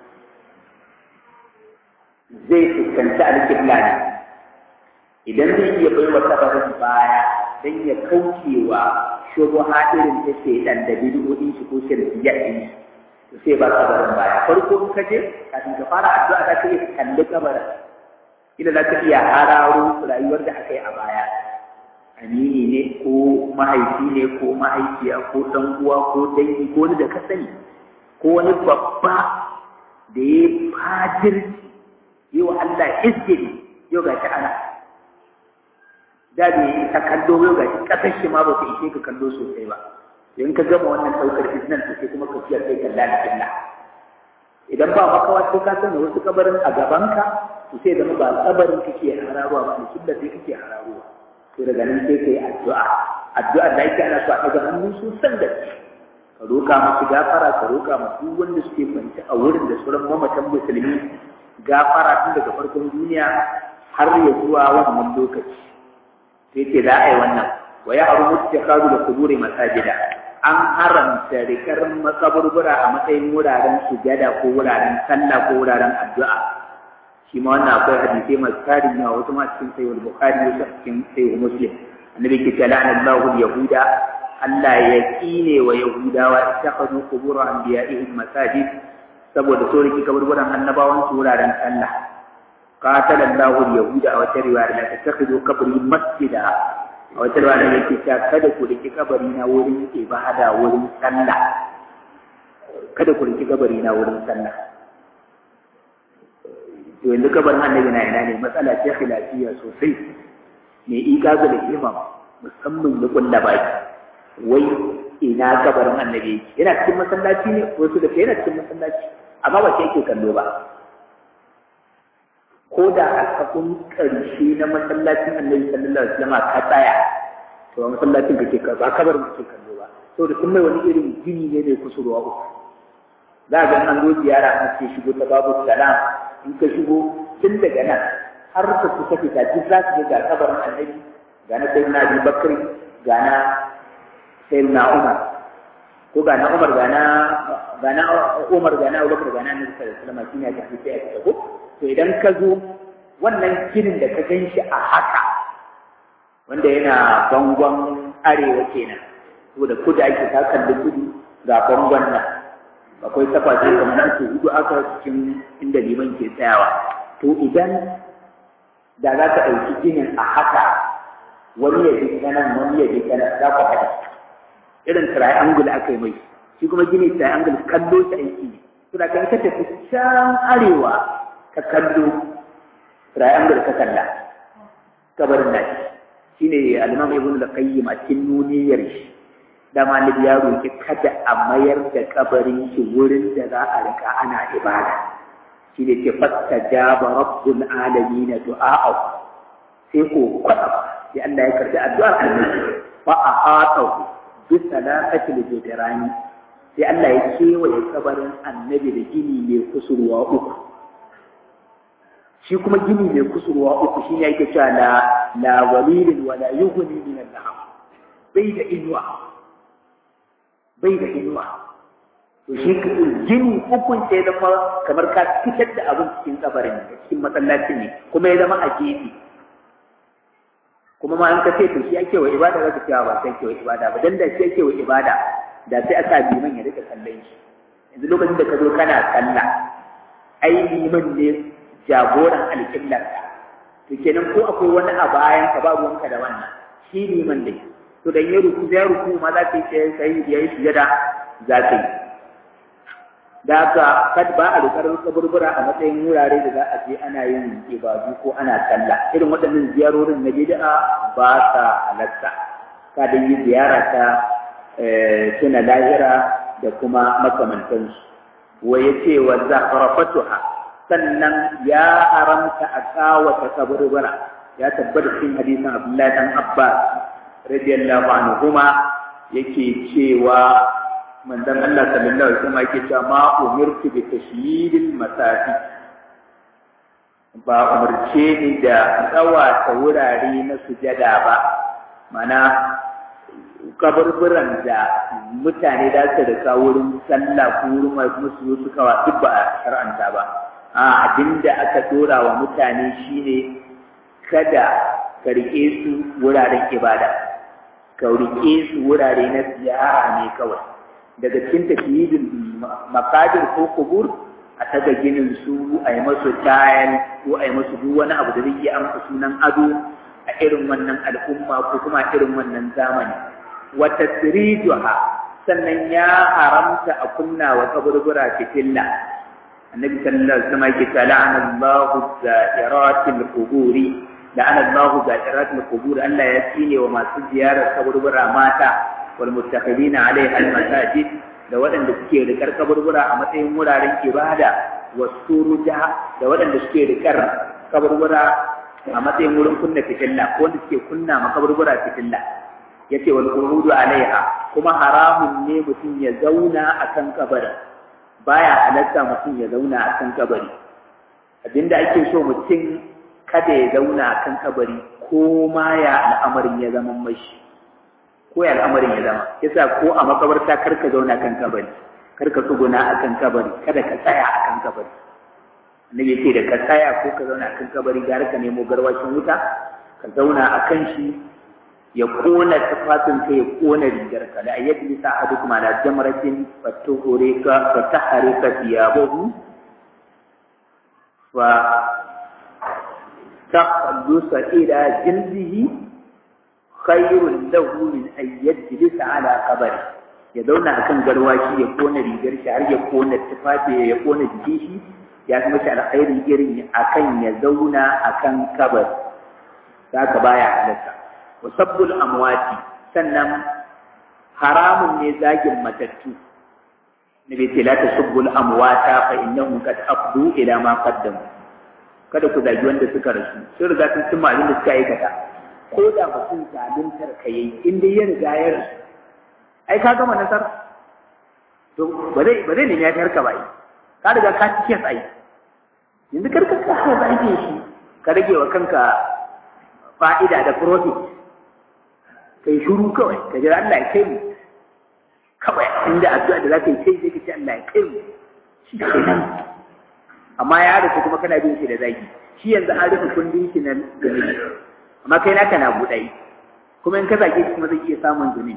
zai fuskanci al-qibla ne idan zai iya bai wa tabarin baya dan ya kaucewa shubuha irin ta shaidan da bid'o'in shi ko shirkiyya din shi sai ba tabarin baya farko in ka je kafin ka fara addu'a za ka iya kalli kabarin ila za ka iya hararo rayuwar da aka yi a baya amini ne ko mahaifi ne ko mahaifiya ko ɗan uwa ko dangi ko wani da ka sani ko wani babba da ya fajirci yi wa Allah izgiri yau ga shi ana da da ya ta kallo yau ga shi ƙasar shi ma ba ta ishe ka kallo sosai ba in ka gama wannan ɗaukar iznan to sai kuma ka fiye kai kalla da kalla idan ba makawa sai ka sani wasu kabarin a gabanka to sai zama ba kabarin kake hararuwa ba kibla sai kake hararuwa to daga nan sai kai addu'a addu'a da yake ana so a daga hannu sosan da ka roƙa musu gafara ka roƙa musu wanda suke kwanci a wurin da sauran mamatan musulmi gafara tun daga farkon duniya har ya zuwa wannan lokaci sai ce za a yi wannan wa ya haru muttakadu da kuburi masajida an haramta rikar makaburbura a matsayin wuraren sujada ko wuraren sallah ko wuraren addu'a shi ma wannan akwai hadisai masu tarin yawa wasu ma cikin sayyid bukhari wasu cikin sayyid muslim annabi ke ce la'ana Allahu yahuda Allah ya kine wa yahudawa ittakhadhu qubur anbiya'ihim masajid saboda so riki kaburburan annabawan su wuraren sallah qatala Allahu yahuda a wata riwaya la tattakhidhu qabri masjida a wata riwaya yake cewa kada ku riki kabari na wurin ibada wurin sallah kada ku riki kabari na wurin sallah to yanzu kabarin annabi na ina ne matsala ce khilafiyya sosai me ikazu da imam musamman ya kulla baki wai ina kabarin annabi yana cikin masallaci ne wasu da yana cikin masallaci amma ba ke yake kallo ba ko da a kafin ƙarshe na masallacin annabi sallallahu alaihi wasallam ka tsaya to masallacin kake ka ba kabarin kake kallo ba saboda sun mai wani irin gini ne mai kusurwa uku za ga an zo ziyara an ce shigo ta babu salam in ka shigo tun daga nan har ka kusa fita duk za ka ga kabarin annabi ga na sayyidina Abi Bakr ga na sayyidina Umar ko ga na Umar ga na ga na Umar ga na Abu Bakr ga na Annabi sallallahu alaihi wasallam shine aka fice aka ko to idan ka zo wannan ginin da ka gan shi a haka wanda yana bangon arewa kenan saboda kudu ake ta kalli kudu ga bangon nan akwai tafashi kamar uku hudu aka cikin inda liman ke tsayawa to idan da za ka ɗauki ginin a haka wani ya ji nan wani ya ji nan za ku haɗa irin triangle aka yi mai shi kuma gini triangle kallo shi aiki ne to da kan ka tafi can arewa ka kallo triangle ka kalla kabarin nashi shine al-imam ibn al-qayyim a cikin nuniyar shi da malik ya roki kada a mayar da kabarin shi wurin da za a rika ana ibada shine ce fastajaba rabbul alamin du'a'u sai ko kwada sai Allah ya karbi addu'ar annabi fa ahatahu bi salatatil jidrani sai Allah ya kewaye kabarin annabi da gini mai kusurwa uku shi kuma gini mai kusurwa uku shine yake cewa la la walilin wala yughni min al-lahab bai da inuwa bai da inuwa to shi gini ukun sai zama kamar ka fitar da abin cikin kabarin cikin masallacin ne kuma ya zama a gefe kuma ma an ka ce to shi ake wa ibada za ka cewa ba sai ake wa ibada ba dan da shi ake wa ibada da sai aka liman ya rika kallon shi yanzu lokacin da ka zo kana sallah ai liman ne jagoran alƙiblar to kenan ko akwai wani a bayan ka ba ruwanka da wannan shi liman ne to dan ya ruku ya ruku ma za ka yi sai sai ya yi sujada za ka yi da haka kad ba a rikar kaburbura a matsayin wurare da za a je ana yin ibadu ko ana sallah irin waɗannan ziyarorin na bid'a ba sa halatta ka da yi ziyara ta tuna lahira da kuma makamantansu wa yace wa zahrafatuha sannan ya haramta a kawata kaburbura ya tabbata cikin hadisin Abdullahi dan Abbas radiyallahu anhuma yake cewa manzon Allah sallallahu alaihi wasallam yake cewa ma umirtu bi tashyidil masajid ba umarce ni da tsawata wurare na sujada ba mana kaburburan da mutane da su da wurin sallah ko wurin musu zo su kawa duk ba a shar'anta ba a abinda aka dora wa mutane shine kada ka rike su wuraren ibada ka rike su wurare na ziyara ne kawai daga cikin tafiyidin makajir ko kubur a taga ginin su a yi masu tayal ko a yi masu duk wani abu da zai iya amsa sunan ado a irin wannan al'umma ko kuma a irin wannan zamani wata sirijuha sannan ya haramta a kunna wa kaburbura fitilla annabi sallallahu alaihi wasallam yake ta la'ana Allahu za'iratil quburi la'ana Allahu za'iratil qubur Allah ya tsine wa masu ziyarar kaburbura mata wal muttaqidina alaiha al masajid da waɗanda suke rikar kaburbura a matsayin wuraren ibada wasuruja da waɗanda suke rikar kaburbura a matsayin wurin kunna fitilla ko wanda suke kunna ma kaburbura fitilla yace wal qurudu alaiha kuma haramun ne mutum ya zauna akan kabarin baya halatta mutum ya zauna akan kabari abinda ake so mutum kada ya zauna akan kabari ko ma ya al'amarin ya zama mashi ko ya al'amarin ya zama yasa ko a makabarta kar ka zauna kan kabari kar ka tsuguna a kan kabari kada ka tsaya a kan kabari annabi ce da ka tsaya ko ka zauna a kan kabari gara ka nemo garwashin wuta ka zauna a kan shi ya kona tufafin ka ya kona rigar ka da ayyadi bisa hadu kuma na jamratin fatuhure ka fatahare ka thiyabahu fa taqallusa ila jildihi khairun lahu min an yajlisa ala qabri ya zauna akan garwashi ya kona rigar shi har ya kona tufafi ya kona jikin shi ya kuma shi alkhairi irin akan ya zauna akan kabar haka baya halatta wasabbul amwati sannan haramun ne zagin matattu nabi ce la tasubbul amwata fa innahum qad afdu ila ma qaddamu kada ku zagi wanda suka rasu sun riga sun cimma abin da suka aikata ko da mutum zaluntar ka yayi in dai ya riga ya rasu ai ka gama nasar to ba zai ba zai nemi ya tarka ba ka riga ka ci kes ai yanzu karka ka ha zage shi ka rage wa kanka fa'ida da profit kai shuru kawai ka jira Allah ya kai mu kawai inda addu'a da zaka yi sai sai ka ce Allah ya kai mu shi kenan amma ya rufe kuma kana bin shi da zagi shi yanzu an rufe kundin shi na zunubi amma kai naka na buɗai kuma in ka zage shi kuma zai iya samun zunubi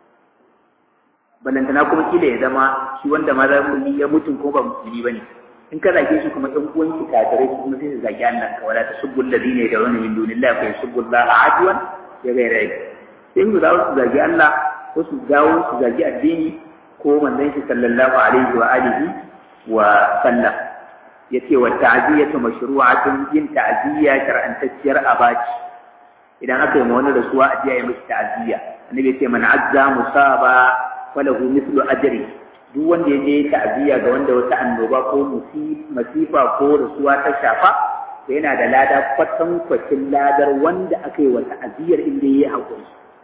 balantana kuma kila ya zama shi wanda ma za mu ya mutum ko ba musulmi ba ne in ka zage shi kuma ɗan uwan ki kafirai su kuma sai su zage Allah ka wala tasubbu alladhina yad'una min dunillahi fa yasubbu Allah adwan ya gaira yi sai su dawo su zage Allah ko su dawo su zage addini ko manzon shi sallallahu alaihi wa alihi wa sallam yace wa ta'ziyatu mashru'atun yin ta'ziya shar'antacciyar abaci idan aka yi ma wani rasuwa a jiya ya mishi ta'ziya annabi yace man azza musaba falahu mislu ajri duk wanda ya je ta'ziya ga wanda wata annoba ko masifa ko rasuwa ta shafa to yana da lada kwatan kwacin ladar wanda aka yi wa ta'ziyar inda yayi hakuri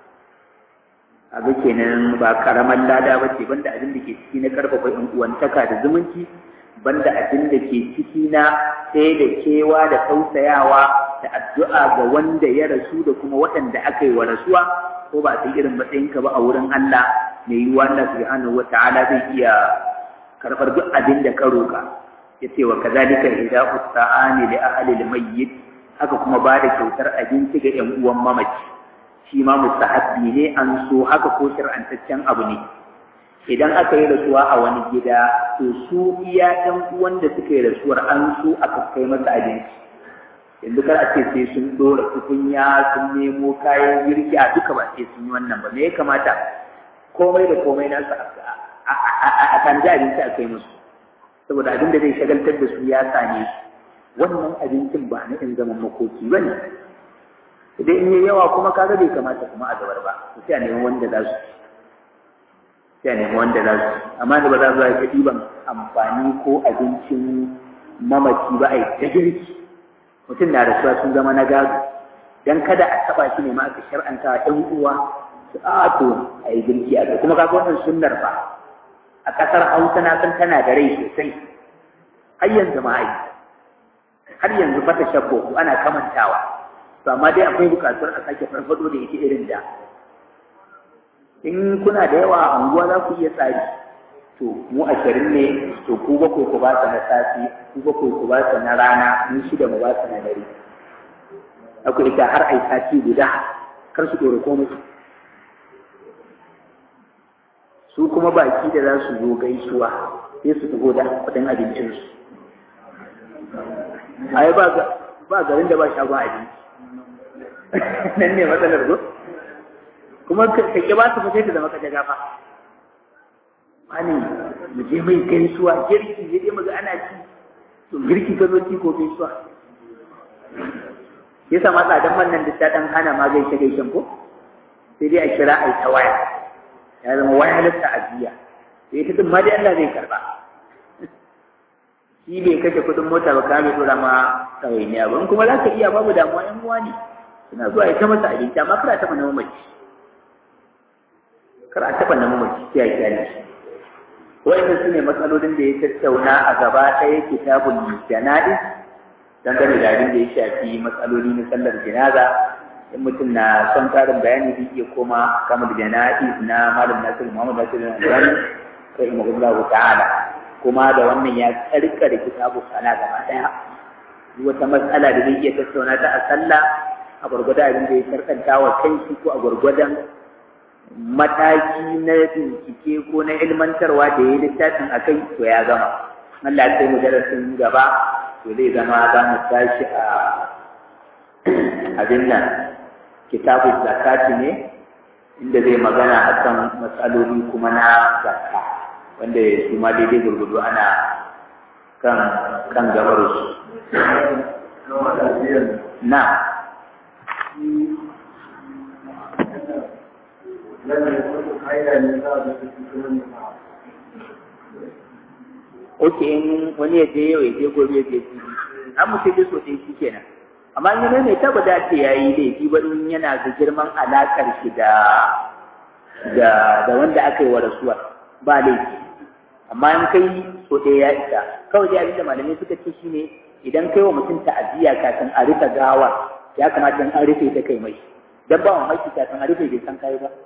abu kenan ba karaman lada ba ce banda abin da ke ciki na karfafa yan uwantaka da zumunci banda abin da ke ciki na sai da kewa da tausayawa da addu'a ga wanda ya rasu da kuma waɗanda aka yi wa rasuwa ko ba sai irin matsayinka ba a wurin Allah mai yiwuwa Allah subhanahu wata'ala zai iya karɓar duk abin da ka roƙa ya ce wa kazalika idza usta'ani li ahli al-mayyit haka kuma ba da kyautar abinci ga ƴan uwan mamaci shi ma mustahabbi ne an so haka ko shar'antaccen abu ne idan aka yi rasuwa a wani gida to su iya ɗan uwan da suka yi rasuwar an so aka kai masa abinci yanzu kar a ce sai sun ɗora tukunya sun nemo kayan girki a duka ba sai sun yi wannan ba me ya kamata komai da komai nasu a kan ji abinci a kai musu saboda abin da zai shagaltar da su ya same su wannan abincin ba na in zaman makoki ba ne idan in yi yawa kuma kaga bai kamata kuma a gabar ba sai a neman wanda za su sai a nemi wanda za su amma da ba za su ta ɗiban amfani ko abincin mamaci ba a yi ta girki mutum na rasuwa sun zama na gado dan kada a taɓa shi ne ma aka shar'anta wa ɗan uwa su a to a yi girki a kai kuma kaga wannan sunnar fa a ƙasar hausa na san tana da rai sosai har yanzu ma ai har yanzu fata shabbo ana kamantawa to amma dai akwai buƙatar a sake farfado da ita irin da in kuna da yawa a unguwa za ku iya tsari to mu ashirin ne to ku bakwai ku ba su na safi ku bakwai ku ba su na rana mu shida mu ba su na dare aku ita har ai sati guda kar su dore komai su kuma baki da za su zo gaisuwa sai su taho da kudin abincinsu ai ba ba garin da ba shagon abinci nan ne matsalar go kuma ka ke ba su fice da maka jaga fa wani mu je mai gaisuwa girki ya je maga ana ci to girki ka zo ci ko gaisuwa ya sa matsa dan wannan da ta dan hana ma gaishe gaishen ko sai dai a kira ai ta waya ya zama waya lissa ajiya sai ta din ma dai Allah zai karba shi bai kashe kudin mota ba ka bai dora ma ɗawainiya ba kuma za ka iya babu damuwa yan uwa ne suna zuwa ya ta masa abinci amma kada ta mana mamaci kar a taɓa na mamaci sai a kyale shi wa'inda su ne matsalolin da ya tattauna a gaba ɗaya kitabun jana'iz dangane da abin da ya shafi matsaloli na sallar janaza in mutum na son karin bayani zai iya koma kamar jana'iz na malam nasiru muhammad nasiru albani rahimahullahu ta'ala kuma da wannan ya karkare kitabu sala gaba daya wata matsala da zai iya tattauna ta a sallah a gwargwada abin da ya karkanta wa kanshi ko a gwargwadon mataki na bincike ko na ilmantarwa da ya yi littafin a kai to ya gama Allah ya kai mu darasin gaba to zai zama za mu tashi a abin nan kitabu zakati ne inda zai magana akan matsaloli kuma na zakka wanda su ma daidai gurgudu ana kan kan gabar su na Oke in wani ya je yau ya je gobe ya je jibi, an mu sai so ɗaya shi kenan. Amma in yana mai taba da ce ya yi laifi ba in yana da girman alaƙar shi da da wanda aka yi wa rasuwa ba laifi. Amma in kai so ɗaya ya isa. Kawai dai abinda malamai suka ce shi ne idan kai wa mutum ta'aziyya kafin a rufe gawa ya kamata in an rufe ta kai mai. Dan ba mamaki kafin a rufe bai san kai ba.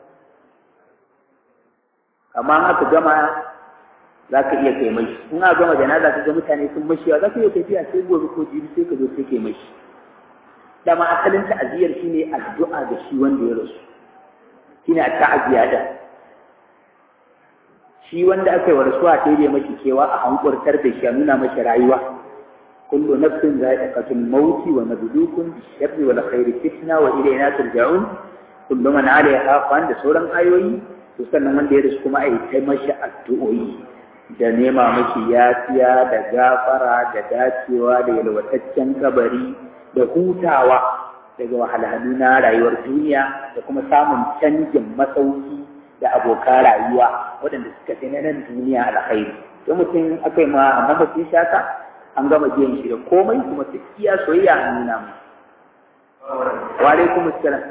amma in aka gama za ka iya kai mashi in aka gama janaza ka ga mutane sun mashiwa za ka iya tafiya sai gobe ko jibi sai ka zo sai kai mashi dama asalin ta'aziyar shine addu'a ga shi wanda ya rasu shine ta'aziya da shi wanda aka yi wa rasuwa sai dai mashi cewa a hankurtar da shi a nuna mashi rayuwa kullu nafsin za'iqatul mauti wa nabluukum bish-sharri wal khairi fitna wa ilayna turja'un kullu man 'alayha fan da sauran ayoyi to sannan wanda ya rasu kuma a yi ta mashi addu'o'i da nema mashi yafiya da gafara da dacewa da yalwataccen kabari da hutawa daga wahalhalu na rayuwar duniya da kuma samun canjin masauki da abokan rayuwa waɗanda suka fi na nan duniya alkhairi don mutum aka yi ma amma mutum shata an gama biyan shi da komai kuma ta iya soyayya an nuna mu wa alaikum assalam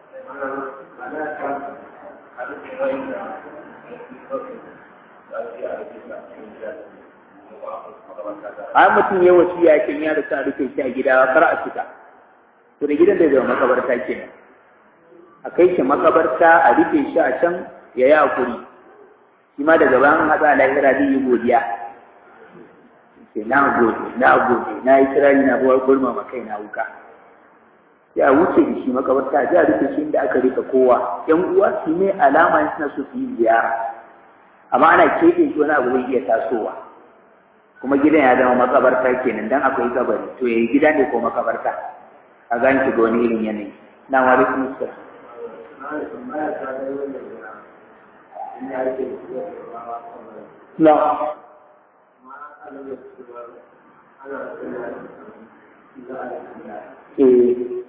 ai mutum ya wasu ya kin ya rasa rufe shi a gida kar a fita to da gidan da zama makabarta kenan a kai shi makabarta a rufe shi a can ya yi hakuri shi ma daga bayan haɗa lahira zai yi godiya ce na gode na gode na yi kirari na buwar gulma ma kai na wuka ya wuce da shi makabarta a rufe shi inda aka rika kowa yan uwa su ne alama suna so su yi ziyara amma ana keɓe shi wani abu zai iya tasowa kuma gidan ya zama makabarta kenan dan akwai kabari to yayi gida ne ko makabarta a gani shi ga wani irin yanayi na wa alaikum assalam na eh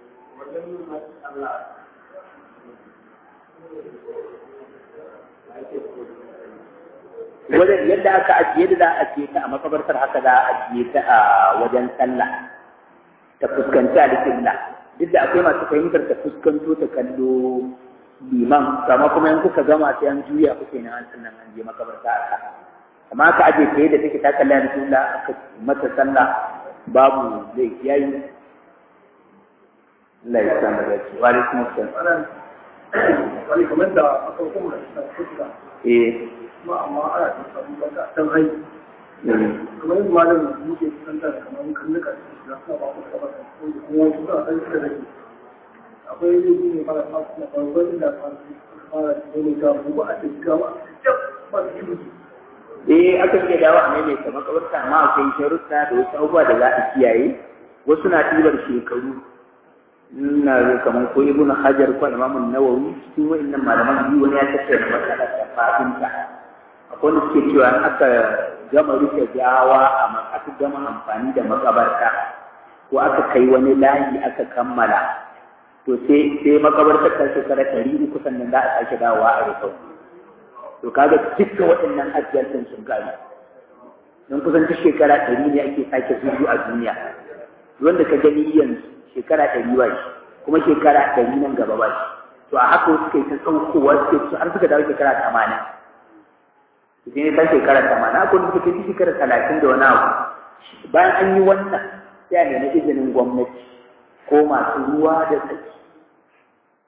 wajen yadda aka ajiye da za a ajiye ta a makabartar haka za a ajiye ta a wajen sallah ta fuskanci alƙibla duk da akwai masu fahimtar ta fuskanto ta kallo liman amma kuma in kuka gama sai an juya kuke na an sannan an je makabarta haka amma aka ajiye ta yadda take ta kalla alƙibla aka mata sallah babu zai yayi Allah ya san da shi wa alaikum assalam wani kamar da aka kuma da fuska eh kuma amma ana da samu baka dan hai kamar yadda malam muke kusanta da kamar kalluka da suna ba ku saba da ko kuma wasu suna dan da rage akwai yanzu ne fara fara na farko da fara fara da ne ga mu ba a cikin gaba ba su yi eh aka iya dawo a maimaita makabarta amma akwai sharuɗa da wasu abubuwa da za a kiyaye wasu na ɗibar shekaru ina ga kamar ko ibnu hajar ko imamu nawawi cikin wa'annan malaman biyu wani ya tattauna matsalar da fadinta akwai wanda suke cewa in aka gama rufe gawa a aka gama amfani da makabarta ko aka kai wani layi aka kammala to sai sai makabartar ta shekara ɗari uku sannan za a sake dawowa a rufe to kaga dukkan waɗannan ajiyar sun gari don kusan duk shekara ɗari ne ake sake zuru a duniya wanda ka gani yanzu shekara ɗari ba shi kuma shekara ɗari nan gaba ba shi to a haka suka yi ta saukowa suke su har suka dawo shekara tamanin su ne ta shekara tamanin akwai wanda suka yi shekara talatin da wani abu bayan an yi wannan sai a nemi izinin gwamnati ko masu ruwa da tsaki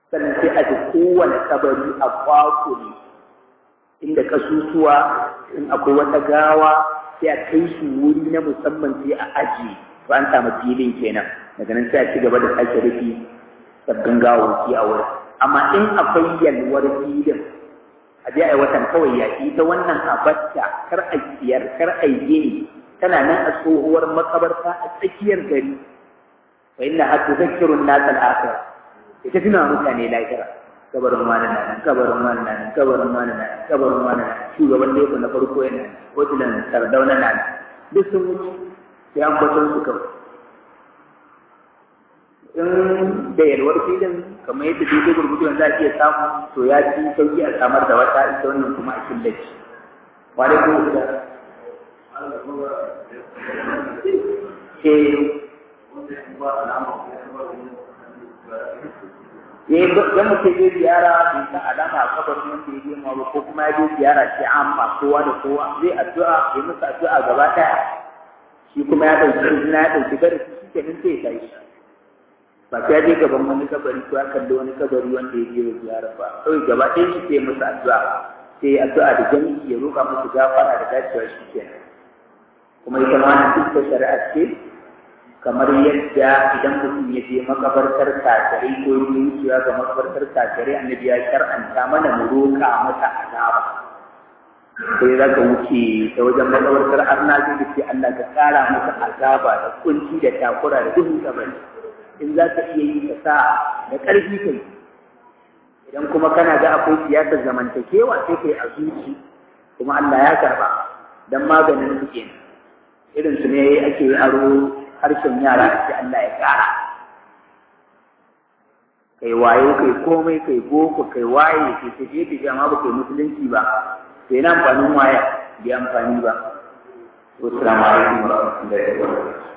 sannan sai a ji kowane kabari a kwakule inda kasusuwa in akwai wata gawa sai a kai su wuri na musamman sai a ajiye to an samu filin kenan daga nan sai a ci gaba da sake rufi sabbin gawawaki a wurin amma in akwai yalwar filin a je a yi watan kawai ya ita wannan abatta kar a siyar kar a yi gini tana nan a tsohuwar makabarta a tsakiyar gari wa inna hatta zakirun nasa al'akhir ita tuna mutane lahira kabarin wani nan kabarin wani nan kabarin wani nan kabarin wani nan shugaban da na farko yana hotunan sardauna na nan duk sun wuce sai an kwatar su kawai in da yalwar filin kamar yadda daidai gurgudu za a iya samu to ya fi sauki a samar da wata ita wannan kuma a killace wale ko da ke ya yi don mutum ya ziyara bai sa alama a kabarin wanda ya girma ba ko kuma ya je ziyara ce amma kowa da kowa zai addu'a ya musu addu'a gaba ɗaya shi kuma ya ɗauki izina ya ɗauki darasi shi kenan sai ya tashi ba ta je gaban wani kabari ko ya kalli wani kabari wanda ya je wa ziyara ba kawai gaba ɗaya shi sai musu addu'a sai ya addu'a da jami'i ya roƙa musu gafara da dacewa shi kenan kuma ita ma nan duk shari'a ce kamar yadda idan mutum ya je makabartar kafirai ko ya wucewa ga makabartar kafirai annabi ya shar'anta mana mu roƙa masa azaba sai za ka wuce ta wajen makabartar arna zai ce Allah ka kara masa azaba da kunci da takura da duhun kabari in za ka iya yi ka sa da ƙarfi kai idan kuma kana ga akwai siyasar zamantakewa sai kai a zuci kuma Allah ya karba dan maganin su kenan irin su ne ake aro harshen yara ake Allah ya kara kai wayo kai komai kai boko kai waye kai tafiye tafiye amma ba kai musulunci ba sai na amfanin waya bai amfani ba. Wassalamu alaikum warahmatullahi wabarakatuh.